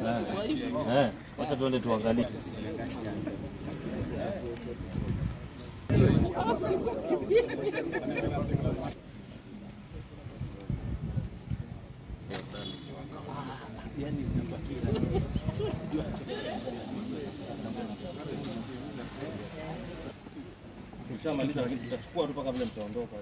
Eh, wacha tuende tuangalie. Tushamaliza lakini tutachukua tu mpaka vile mtaondoka.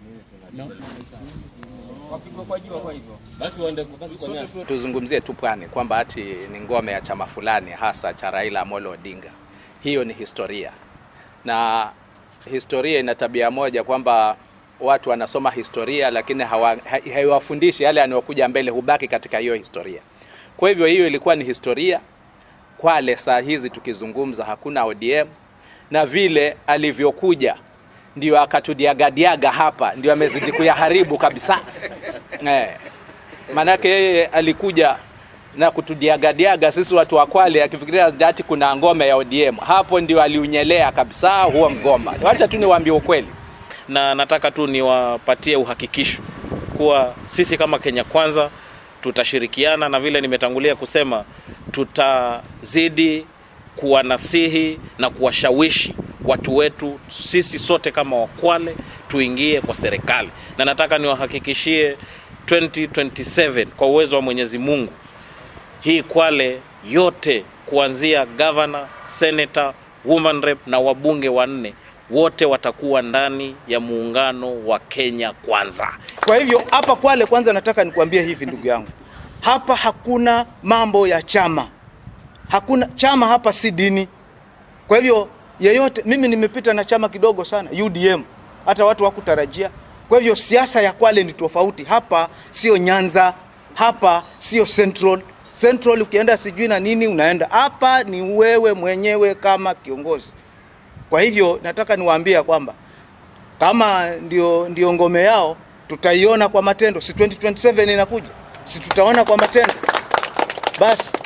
Wapigwa kwa jua kwa hivyo. Basi waende basi kwa nyasi. Tuzungumzie tu pwani kwamba ati ni ngome ya chama fulani hasa cha Raila Amolo Odinga. Hiyo ni historia, na historia ina tabia moja kwamba watu wanasoma historia lakini hawa- ha- haiwafundishi yale yanayokuja mbele, hubaki katika hiyo historia. Kwa hivyo hiyo ilikuwa ni historia. Kwale saa hizi tukizungumza hakuna ODM, na vile alivyokuja ndio akatudiagadiaga hapa, ndio amezidi kuyaharibu kabisa eh. Maanake yeye alikuja na kutudiagadiaga sisi watu wa Kwale akifikiria ati kuna ngome ya ODM. Hapo ndio aliunyelea kabisa huo mgomba. Wacha tu niwaambie ukweli. na nataka tu niwapatie uhakikisho kuwa sisi kama Kenya Kwanza tutashirikiana na vile nimetangulia kusema, tutazidi kuwanasihi na kuwashawishi watu wetu sisi sote kama Wakwale tuingie kwa serikali, na nataka niwahakikishie 2027 kwa uwezo wa Mwenyezi Mungu hii Kwale yote kuanzia governor, senator, woman rep na wabunge wanne wote watakuwa ndani ya muungano wa Kenya Kwanza. Kwa hivyo hapa Kwale, kwanza nataka nikuambie hivi ndugu yangu, hapa hakuna mambo ya chama, hakuna chama hapa, si dini. Kwa hivyo yeyote, mimi nimepita na chama kidogo sana UDM, hata watu hawakutarajia. Kwa hivyo siasa ya Kwale ni tofauti. Hapa sio Nyanza, hapa sio Central. Central ukienda sijui na nini unaenda, hapa ni wewe mwenyewe kama kiongozi. Kwa hivyo nataka niwaambie kwamba kama ndio, ndio ngome yao tutaiona kwa matendo, si 2027 inakuja, si tutaona kwa matendo basi.